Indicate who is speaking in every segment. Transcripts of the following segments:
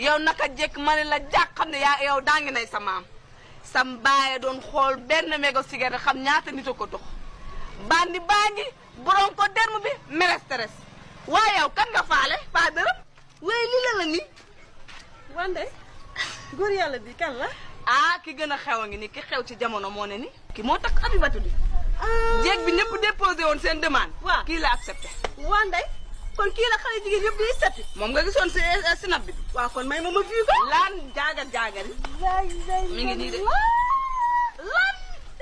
Speaker 1: yow naka jekk ma ne la jàq xam ne yaa yow daa ngi nay sa maam sam baaye doon xool benn mégo cigarette xam ñaata nit a ko dox bandi baa ngi borom ko derm bi melesteres waaye yow kan nga faale faa dërëm waaye li la la nii
Speaker 2: wande góor yàlla bi kan la
Speaker 1: ah ki gën a xew a ngi ni ki xew ci jamono moo ne ni ki moo tax abibatu di jéeg bi ñëpp déposé woon seen demande
Speaker 2: waaw
Speaker 1: kii la accepté
Speaker 2: wande kon kii la xale jigéen yëpp di setti
Speaker 1: moom nga gisoon si sinap bi
Speaker 2: waaw kon may ma ma fii ko
Speaker 1: laan jaagar jaagar yi mi ngi nii de
Speaker 2: lan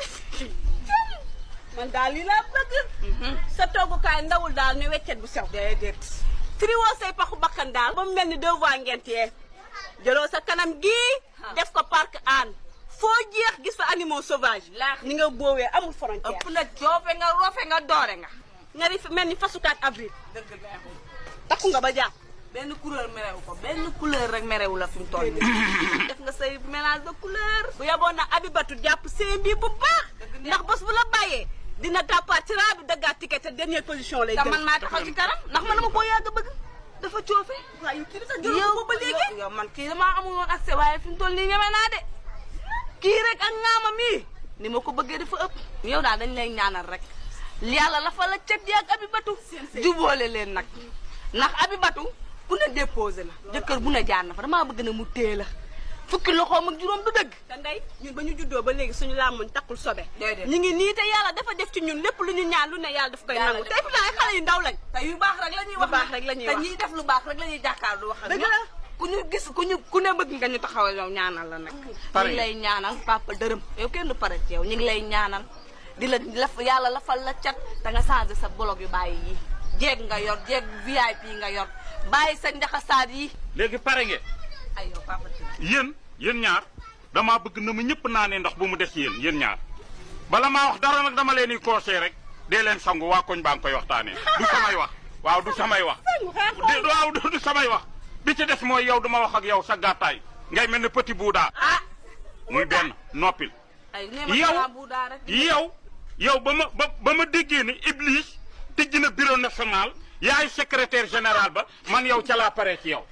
Speaker 2: man daal lii laa bëgg sa toggukaay ndawul daal ne weccet bu sew
Speaker 1: déedéet
Speaker 2: friwoo say paxu bakkan daal ba mu mel ni deux voies ngent yee jëloo sa kanam gii def ko parc an foo jeex gis fa animaux sauvages
Speaker 1: Laax.
Speaker 2: ni nga boowee amul frontière
Speaker 1: ëpp na joofe nga roofe nga doore nga
Speaker 2: nga di mel ni fasukaat avril
Speaker 1: dëgg neexul
Speaker 2: takku nga ba jàpp
Speaker 1: benn couleur merewu ko benn couleur rek merewu la fi mu toll nii def nga say mélange de couleur
Speaker 2: bu yaboon na abibatu jàpp seen bi bu baax
Speaker 1: Dëgg
Speaker 2: ndax bés bu la bàyyee dina tàppaat ci raa bi daggaat ticket te dernière position lay
Speaker 1: te
Speaker 2: jël
Speaker 1: man maa taxaw ci kanam ndax man dama koo yàgg a bëgg dafa coofe
Speaker 2: waaw yow kii bi sax jëloo ko ba léegi
Speaker 1: yow yow man kii damaa amul woon accès waaye fi mu toll nii ñeme naa de kii rek ak ngaama mii ni ma ko bëggee dafa ëpp yow daal dañ lay ñaanal rek yàlla la fa la cet yi ak abibatu jubóole leen nag ndax abibatu bu ne déposé na jëkkër bu ne jaar na fa damaa bëgg ne mu tée la fukki loxoom ak juróom du dëgg
Speaker 2: te ndey ñun ba ñu juddoo ba léegi suñu làmmuñ takkul sobe
Speaker 1: Déedéet.
Speaker 2: ñu ngi nii te yàlla dafa def ci ñun lépp lu ñu ñaan lu ne yàlla daf koy
Speaker 1: Yàlla
Speaker 2: nangu
Speaker 1: def
Speaker 2: tey fi naa xale yu ndaw lañ
Speaker 1: te yu baax rek la ñuy
Speaker 2: Lu
Speaker 1: wax
Speaker 2: baax
Speaker 1: nag.
Speaker 2: rek la ñuy
Speaker 1: te
Speaker 2: wax.
Speaker 1: ñiy def lu baax rek la ñuy jàkkaar du wax ak
Speaker 2: Dëgg
Speaker 1: ñoom.
Speaker 2: la.
Speaker 1: ku ñu gis ku ñu ku ne bëgg nga ñu taxawal yow ñaanal la nag ñu
Speaker 3: Pare
Speaker 1: ngi lay ñaanal papa dërëm yow kenn du pare ci yow ñu ngi lay ñaanal di la laf yàlla lafal la cat te nga changé sa blog yu bàyyi yi jeeg nga yor jeeg VIP nga yor bàyyi sa njaxasaat yi
Speaker 3: léegi pare ngeen
Speaker 1: ay yow papa dërëm
Speaker 3: yéen yéen ñaar damaa bëgg na mu ñëpp naanee ndox bu mu des yéen yéen ñaar bala maa wax dara nag dama leen di conseillé rek dee leen sangu waa koñ baa ngi koy waxtaanee du samay wax waaw du samay wax di waaw du du samay wax bi ci des mooy yow duma wax ak yow sa gàttaay ngay mel ne petit buudaa
Speaker 1: ah
Speaker 3: muy benn noppil
Speaker 1: ay nee ma
Speaker 3: yow
Speaker 1: xanaa bu daa rek
Speaker 3: yow yow ba ma ba ba ma déggee ni Iblis tijji na bureau national yaay secrétaire général ba man yow ca laa pare ci yow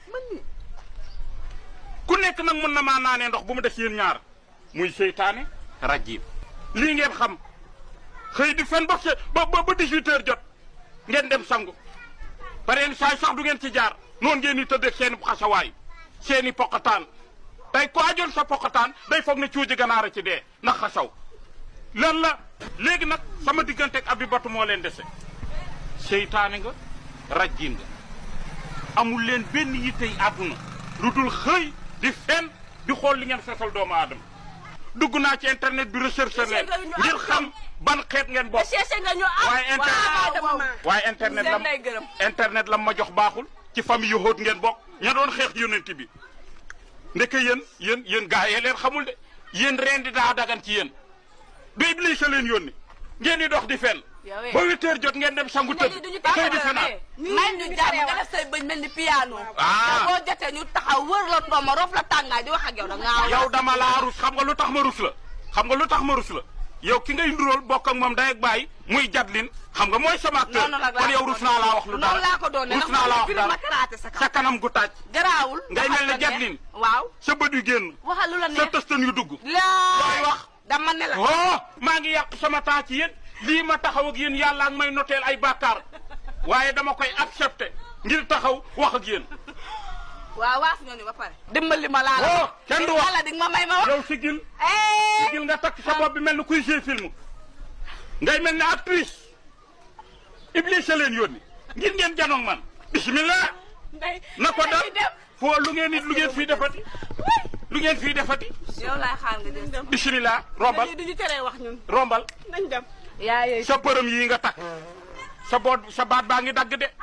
Speaker 3: ku nekk nag mën na maa naanee ndox bu mu des yéen ñaar muy seytaane rajim lii ngeen xam xëy di fen ba se- ba ba ba 18 heures jot ngeen dem sangu pareen saay sax du ngeen ci jaar noonu ngeen di tëddee seen i xasawaay seen i poqataan tey ku ajoon sa poqataan day foog ne cuuji ganaar a ci dee ndax xasaw lan la léegi nag sama diggante ak abibatu moo leen dese seytaane nga rajim nga amul leen benn yittey àdduna lu dul xëy di fen di xool li ngeen sosal doomu aadama dugg naa ci internet bi recherche leen ngir xam ban xeet ngeen bokk
Speaker 2: cherché nga ñu am
Speaker 3: waaye internet
Speaker 2: waaw dama
Speaker 3: waaye internet
Speaker 1: seen
Speaker 3: lam
Speaker 1: lay gërëm.
Speaker 3: internet lam ma jox baaxul ci famille yu xóot ngeen bokk ña doon xeex yonent bi ndeke yéen yéen yéen gaa yee leen xamul de yéen reen di daa dagan ci yéen ba Iblis a leen yónni ngeen di dox di fen
Speaker 1: Yow eh.
Speaker 3: ba huit heures jot ngeen dem sangu tëdd
Speaker 1: duñu
Speaker 3: xëy di fenaat
Speaker 1: may ñu jàmm nga def say bëñ mel ni piano
Speaker 3: Ah.
Speaker 1: te boo jotee ñu taxaw wër la ndooma roof la tàngaay di wax ak yow da ngaa
Speaker 3: yow dama laa rus xam nga lu tax ma rus la xam nga lu tax ma rus la yow ki ngay ndurool bokk ak moom day ak bàyyi muy jadlin xam nga mooy sama acteur
Speaker 1: noonu nag
Speaker 3: kon yow rus naa laa wax lu dara
Speaker 1: noonu laa ko doon ne
Speaker 3: rus naa laa wax
Speaker 1: dara ma
Speaker 3: dara
Speaker 1: karaate sa kaw
Speaker 3: sa kanam gu taaj
Speaker 1: garaawul
Speaker 3: ngay mel ne
Speaker 1: waxal la
Speaker 3: Jacqueline.
Speaker 1: neex. waaw
Speaker 3: sa bët yu génn
Speaker 1: waxal lu la
Speaker 3: sa
Speaker 1: neex
Speaker 3: tëstan yu dugg
Speaker 1: laa
Speaker 3: looy wax
Speaker 1: dama ne la
Speaker 3: oh maa ngi yàq sama temps ci yéen lii ma taxaw ak yéen yàlla ak may noteel ay bàkkaar waaye dama koy accepté ngir taxaw wax ak yéen
Speaker 1: waaw waas ñoo ni ba pare dimbali ma laa la
Speaker 3: Oh, kenn du wax.
Speaker 1: yàlla di nga ma may ma wax
Speaker 3: yow sigil
Speaker 1: eh
Speaker 3: sigil nga takk sa bopp bi mel ni kuy jouer film ngay mel ne actrice Iblis a leen yónni ngir ngeen janoog man bismillah
Speaker 2: ndey
Speaker 3: na ko dal
Speaker 1: dañuy dem.
Speaker 3: foo lu ngeen it lu ngeen fii defati lu ngeen fii defati
Speaker 1: yow laay xaar nga dem
Speaker 3: bismillah rombal
Speaker 2: lii duñu teree wax ñun
Speaker 3: rombal
Speaker 2: nañ dem
Speaker 1: yaa yooyu
Speaker 3: sa përëm yii nga takk sa boot sa baat baa ngi dagg de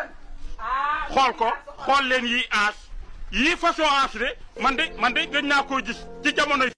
Speaker 3: xool ko xool leen yii aas yii façon aas de man de man de gëj naa koo gis ci jamonoy